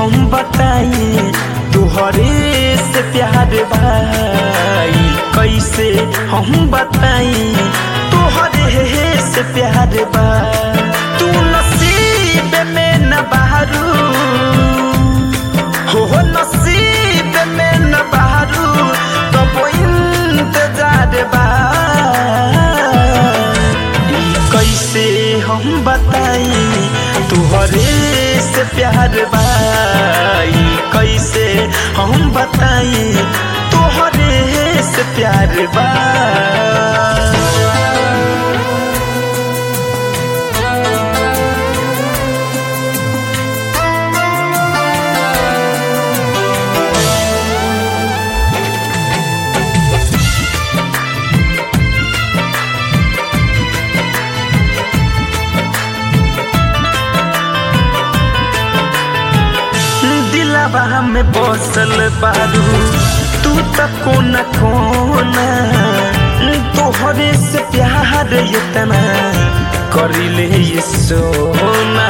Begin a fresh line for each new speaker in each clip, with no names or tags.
हम बताई तुहरे से प्यार भाई कैसे हम बताई तुहरे से प्यार बा तू नसीब में न बहरू हो नसीब में न बहरू तब इंतजार बा ई कैसे हम बताई तुहरे से प्यार बाई कैसे हम बताई तुहरे से प्यार बा दिलावा में बसल बारू तू त कोना कोना तोहरे से प्यार इतना करिले ये सोना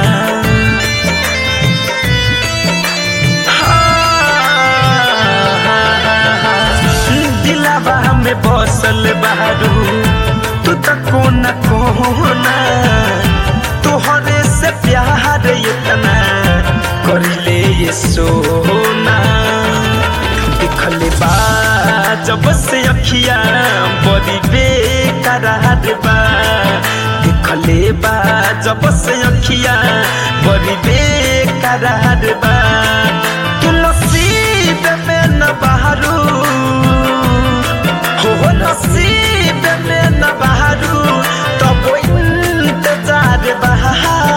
दिलावा में बसल बारू तू त कोना कोना तोहरे से प्यार इतना करिले ये सोना दिखले बा जब से अखिया बड़ी बेकरार बा दिखले बा जब से अखिया बड़ी बेकरार बा तू नसीब में न बहरू हो नसीब में न बहरू तब इंतजार बहा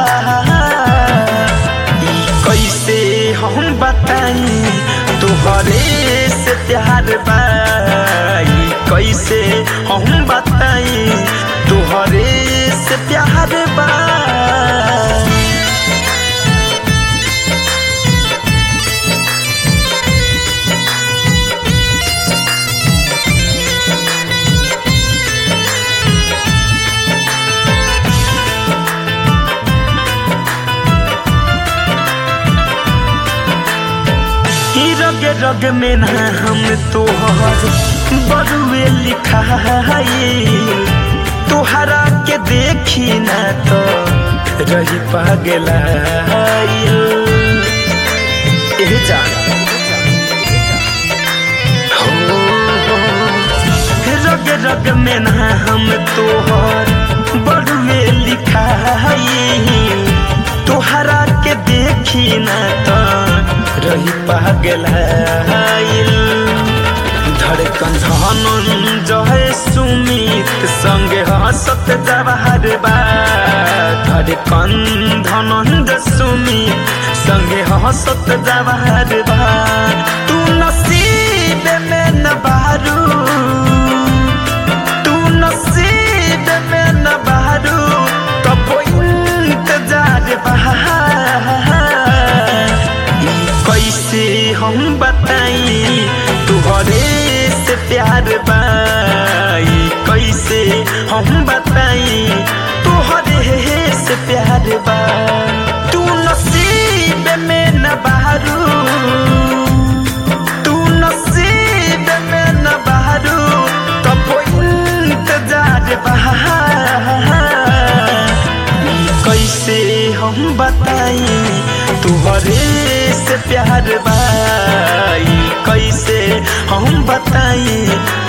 कैसे हम बताई तुहरे से प्यार बाई कैसे हम बताई तुहरे से प्यार बा ही रग रग में ना हम तोहर बरुए लिखाई तोहरा के देखी ना तो रही पागला एह जान हो रग रग में ना हम तोहर बरुए लिखाई तोहरा के देखी ना तो रही पागल धड़कन धनंजय सुमित संगे हंसत जवाहर बा धड़कन धनंजय सुमित संगे हंसत जवाहर बा तू नसीब में न बारू तू नसीब में न बारू तब इंतजार बहा कैसे हम बताई तुहरे से प्यार बाई कैसे हम बताई तुहरे से प्यार बा तू नसीब में न बहरू तू नसीब में न बहरू तब इंतजार बहा कैसे हम बताई तुहरे से प्यार बाई कैसे हम बताई